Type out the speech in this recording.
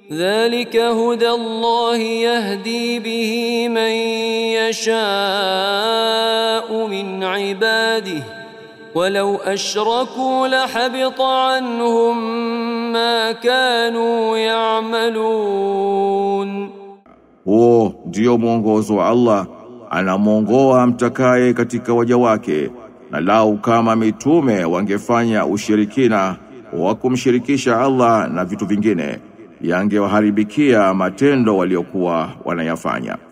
ذلك هدى الله يهدي به من يشاء من عباده ولو اشركوا لحبط عنهم ما كانوا يعملون Huo ndio mwongozo wa Allah, anamwongoa mtakaye katika waja wake, na lau kama mitume wangefanya ushirikina wa kumshirikisha Allah na vitu vingine, yangewaharibikia matendo waliokuwa wanayafanya.